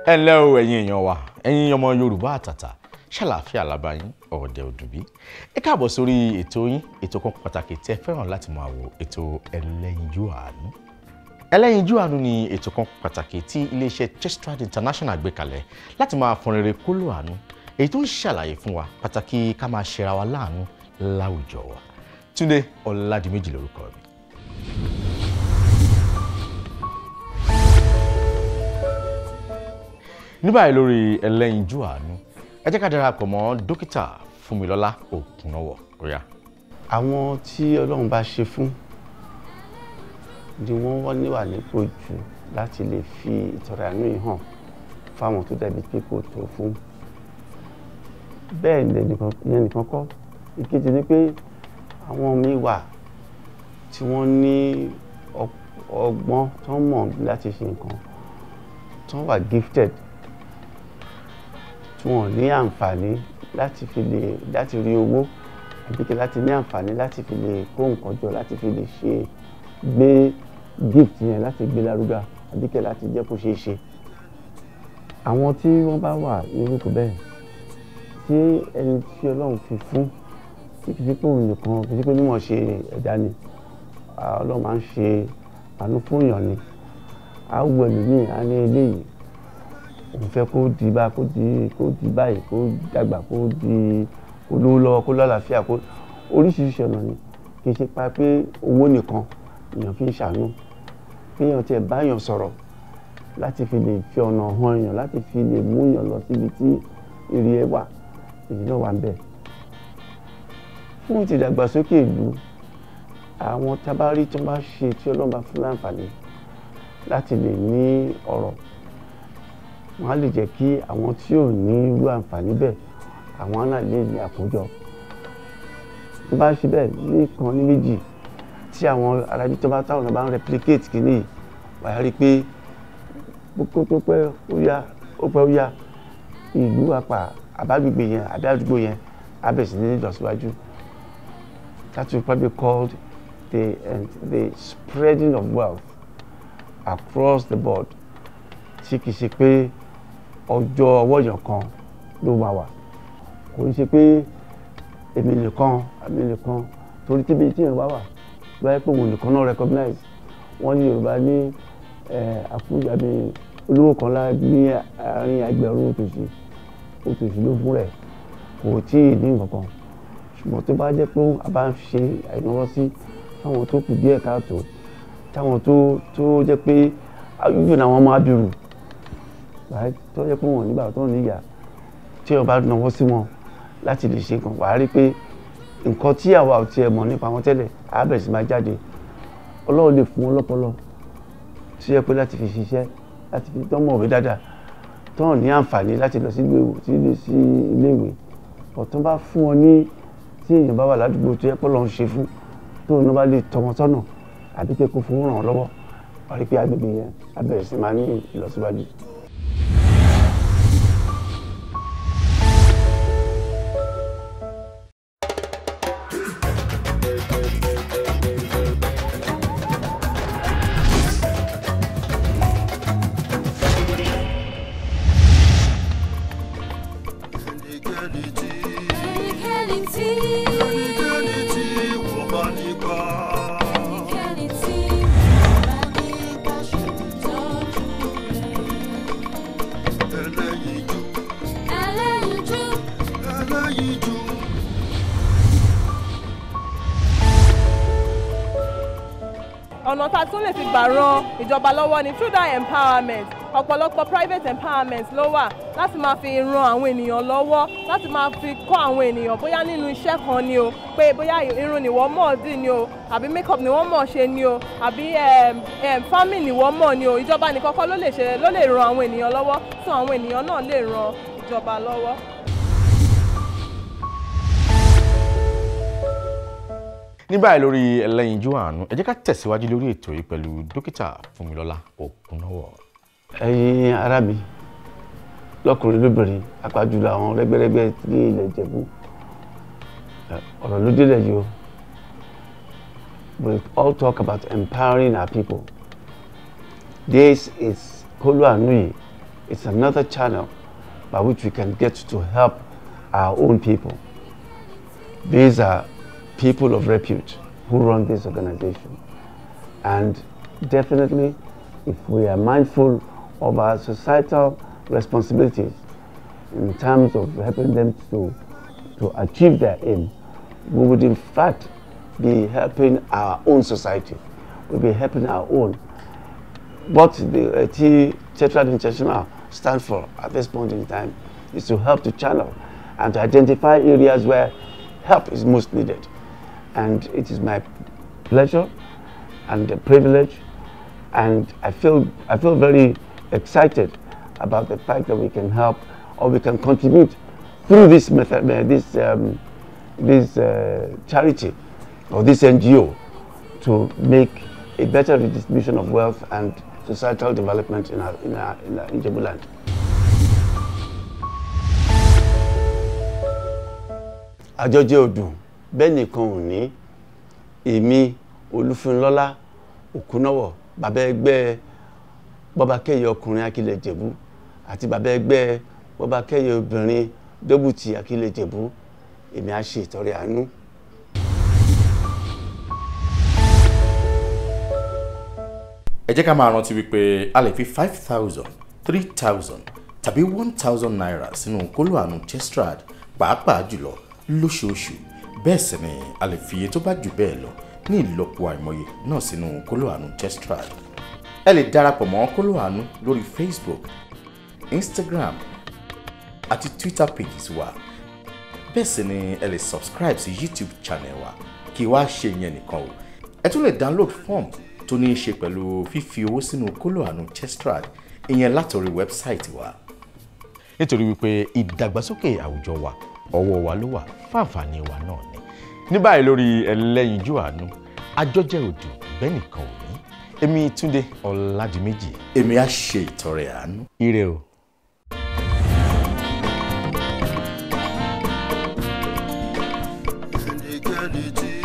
ẹ ǹlẹ́ o ẹ̀yin èèyàn wa ẹ̀yin ọmọ yorùbá àtàtà ṣàlàáfíà lábáyín ọ̀dẹ̀ òdùbí ẹ káàbọ̀ sórí ètò yín ètò kan pàtàkì tí ẹ fẹ́ràn láti máa wo ètò ẹlẹ́yinjú àánú ẹlẹ́yinjú àánú ni ètò kan pàtàkì tí iléeṣẹ́ Chestrad International gbé kalẹ̀ láti máa fọn rere kóló àánú èyí tó ń ṣàlàyé fún wa pàtàkì ká máa ṣera wa láàánú láwùjọ wa Túndé Ọládìméjì lórúkọ mi. ní báyìí lórí ẹlẹ́yinjú àánú ẹ jẹ́ ká darapọ̀ mọ́ dókítà Fúnmilọ́lá Òkúnọwọ̀ ọ̀yá. àwọn tí ọlọ́run bá ṣe fún ni wọ́n wọ́n níwà nípò jù láti lè fi ìtọrẹ àánú yìí hàn fáwọn tó dàbí pé kò tó fún bẹ́ẹ̀ ni ìyẹn nìkan kọ́ ìkejì ni pé àwọn míì wà tí wọ́n ní ọgbọ́n tó mọ̀ láti ṣe nǹkan tó wà gifted tí wọ́n ní àǹfààní láti fi lè láti rí owó àbí kí láti ní àǹfààní láti fi lè kó nǹkan jọ láti fi lè ṣe gbé gift yẹn láti gbé lárugà àbí kí láti jẹ́ kó ṣeé ṣe. àwọn tí wọ́n bá wà nírúkọ bẹ́ẹ̀ tí ẹni tí ọlọ́run fi fún tí kìí pé òun nìkan kìí pé níwọ̀n ṣe ẹ̀dá ni ọlọ́run máa ń ṣe àánú fún èèyàn ni á wù ẹlòmíì á ní eléyìí òun fẹ́ kó di bá kó di kó di báyìí kó dàgbà kó di kó lówó lọ́wọ́ kó lálàáfíà kó oríṣiríṣi ọ̀nà ni kì í ṣe pa pé owó nìkan èèyàn fi ń ṣàánú pé èèyàn tiẹ̀ báyàn sọ̀rọ̀ láti fi lè fi ọ̀nà hàn èèyàn láti fi lè mú èèyàn lọ síbi tí èrè ẹ wà èyí náà wà ń bẹ̀. fún ti ìdàgbàsókè ìlú àwọn tábárí tó bá ṣe tí ọlọ́run bá fún láǹfààní láti lè ní ọ̀rọ̀ wọ́n á lè jẹ́ kí àwọn tí ò ní irú àǹfààní bẹ́ẹ̀ àwọn náà lè ní àkójọ tó bá ṣe bẹ́ẹ̀ ní kan ní méjì tí àwọn arájú tó bá táwọn náà bá ń replicate kìíní wàá rí i pé kókó tó pẹ́ ó yá ó pẹ́ ó yá ìlú apá àbágbègbè yẹn àbí àdúgbò yẹn á bẹ̀rẹ̀ sí ní ìlọsíwájú that will probably called the uh, the spreading of wealth across the board tí kìí ṣe pé ọjọ́ ọwọ́ èèyàn kan ló máa wà kò ń ṣe pé èmi nìkan àmì nìkan torí tíbi tí èèyàn bá wà báyìí pé òun nìkan náà recognize wọ́n ní Yorùbá ní àfúnjáde olówó kan lá ní àárín ẹgbẹ̀rún òtòṣì òtòṣì ló fún rẹ̀ kò tí ì ní nǹkan kan ṣùgbọ́n tó bá jẹ́ pé a bá ń ṣe àìnáwó sí fáwọn tó kù díẹ̀ káàtó táwọn tó tó jẹ́ pé yóò ní àwọn ọmọ abirù tó yẹ pé wọn nígbà tó níyà tí ọba náwó sí wọn láti lè ṣe nǹkan wàá rí pé nǹkan tí àwa ò tiẹ̀ mọ̀ nípa wọn tẹ́lẹ̀ á bẹ̀rẹ̀ sí máa jáde ọlọ́run lè fún wọn lọ́pọlọ tí yẹ pé láti fi ṣiṣẹ́ láti fi tọ́mọ̀ òwe dáadáa tọ́hàn ní àǹfààní láti lọ sí iléèwé ọ̀tún bá fún wọn ní tí èèyàn bá wà ládùúgbò tó yẹ pé ọlọ́run ṣe fún tóun náà bá lè tọ́ wọn sọ́nà àbí pé kó fún ràn án lọ́wọ́ wàá rí pé agbègbè yẹn á bẹ̀rẹ̀ sí máa ní ìlọsíwájú. ọ̀nà tá a tún lè fi gbà ran ìjọba lọ́wọ́ ni through that empowerment ọ̀pọ̀lọpọ̀ private empowerment ló wà láti máa fi ran àwọn ènìyàn lọ́wọ́ láti máa fi kọ́ àwọn ènìyàn bóyá nínú iṣẹ́ kan ni o pé bóyá irun ni wọ́n mọ̀ dì ni o àbí makeup ni wọ́n mọ̀ ṣe ni o àbí farming ni wọ́n mọ̀ ni o ìjọba nìkan kọ́ ló lè ṣe ló lè ran àwọn ènìyàn lọ́wọ́ so àwọn ènìyàn náà lè ran ìjọba lọ́wọ́. ní báyìí lórí ẹlẹ́yinjú àánú ẹ jẹ́ ká tẹ̀síwájú lórí ètò yìí pẹ̀lú dókítà Fúnmilọ́lá Òkúnọwọ̀. ẹ̀yin ará mi lọ́kùnrin lóbìnrin apájùlọ àwọn rẹ́gbẹ́rẹ́gbẹ́ ní ilẹ̀ Ìjẹ̀bú ọ̀rọ̀ ló délẹ̀ yìí o we all talk about empowering our people this is kólú àánú yìí it's another channel by which we can get to help our own people. These are people of repute who run this organization. And definitely, if we are mindful of our societal responsibilities in terms of helping them to, to achieve their aim, we would in fact be helping our own society. We'll be helping our own. What the uh, T Tetrad International stands for at this point in time is to help to channel and to identify areas where help is most needed. And it is my pleasure and a privilege and I feel, I feel very excited about the fact that we can help or we can contribute through this method, uh, this, um, this uh, charity or this NGO to make a better redistribution of wealth and societal development in our, in our, in our in Jebuland. àjọjẹ ọdún bẹ́ẹ̀ nìkan ò ní èmi olúfúnlọ́lá òkúnáwọ̀ bàbá ẹgbẹ́ bọ́bákẹ́yẹ ọkùnrin akílẹ̀ jẹ̀bú àti bàbá ẹgbẹ́ bọ́bákẹ́yẹ obìnrin dóbùtì akílẹ̀ jẹ̀bú èmi á ṣe ìtọrẹ àánú. ẹ jẹ́ ká máa rántí wípé a lè fi five thousand three thousand tàbí one thousand naira sínú kóló àánú chestrad pàápàá jùlọ lóṣooṣù bẹ́ẹ̀ sì ni a lè fi iye tó bá jù bẹ́ẹ̀ lọ ní ìlọ́po àìmọye náà sínú kóló àánú chestrad ẹ lè darapọ̀ mọ́ kóló àánú lórí facebook instagram àti twitter pages wa bẹ́ẹ̀ sì ni ẹ lè subscribe sí youtube channel wa kí wá ṣe yẹn nìkan o ẹ tún lè download form tó ní í ṣe pẹ̀lú fífi owó sínú kóló àánú chestrad ìyẹn látòrí wẹ́bsáìtì wa. nítorí wípé ìdàgbàsókè àwùjọ wa ọwọ́ wa ló wà fáǹfààní wa náà ni. ní báyìí lórí ẹlẹ́yinjú àánú àjọjẹ òdù bẹ́ẹ̀ nìkan ò ní èmi túnde ọ̀làdìmẹ́jì èmi á ṣe ìtọrẹ àánú. ire o. ẹnikẹ́ni tí